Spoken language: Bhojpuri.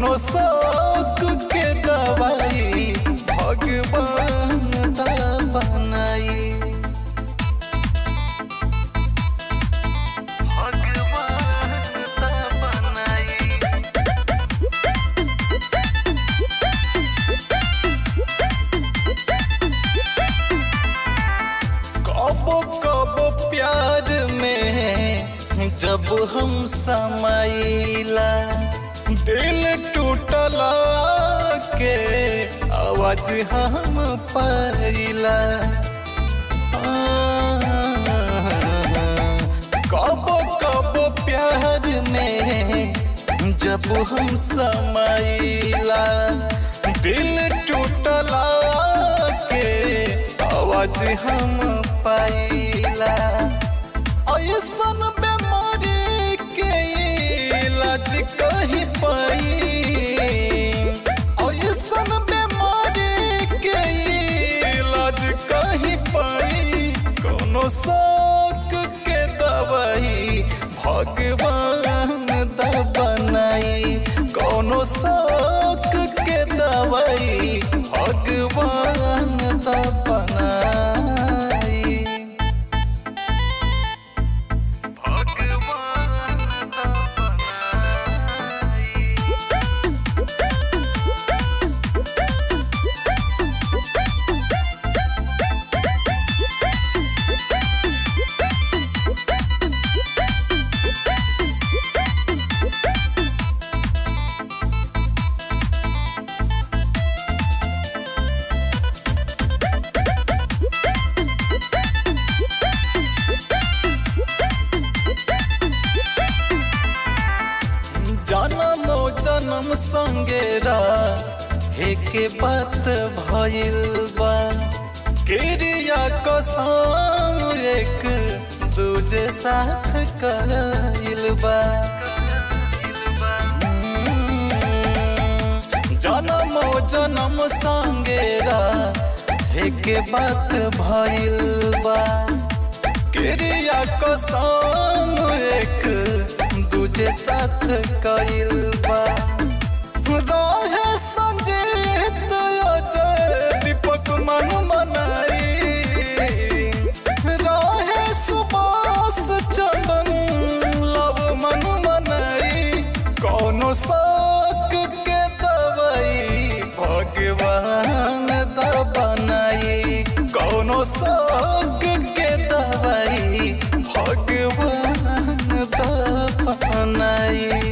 कौनो शौक के दवाई भगवान दा बनाई भगवान दा बनाई कबो कबो प्यार में जब हम समाइला दिल टूटला के आवाज हम पाइला कबो कबो प्यार में जब हम समाइला दिल टूटला के आवाज हम पाइला ऐसन बीमारी के इलाज कहीं पाई ऐसन बीमारी के इलाज कहीं पाई कोनो शौक के दवाई भगवान दा बनाई कोनो शौक के दवाई भगवान दा बनाई भगवान दा बनाई जन्मो जन्म संगेरा हेके बात भइल बा क्रिया कसम एक दूजे साथ कइल बा जन्मो जन्म संगेरा हेके बात भइल बा क्रिया कसम एक दूजे साथ कइल बा रहे संजीत अजय दीपक मन मनाई रहे सुबास चंदन लव मन मनाई कौनो शौक के दवाई भगवान दा बनाई कौनो शौक के दवाई भगवान दा बनाई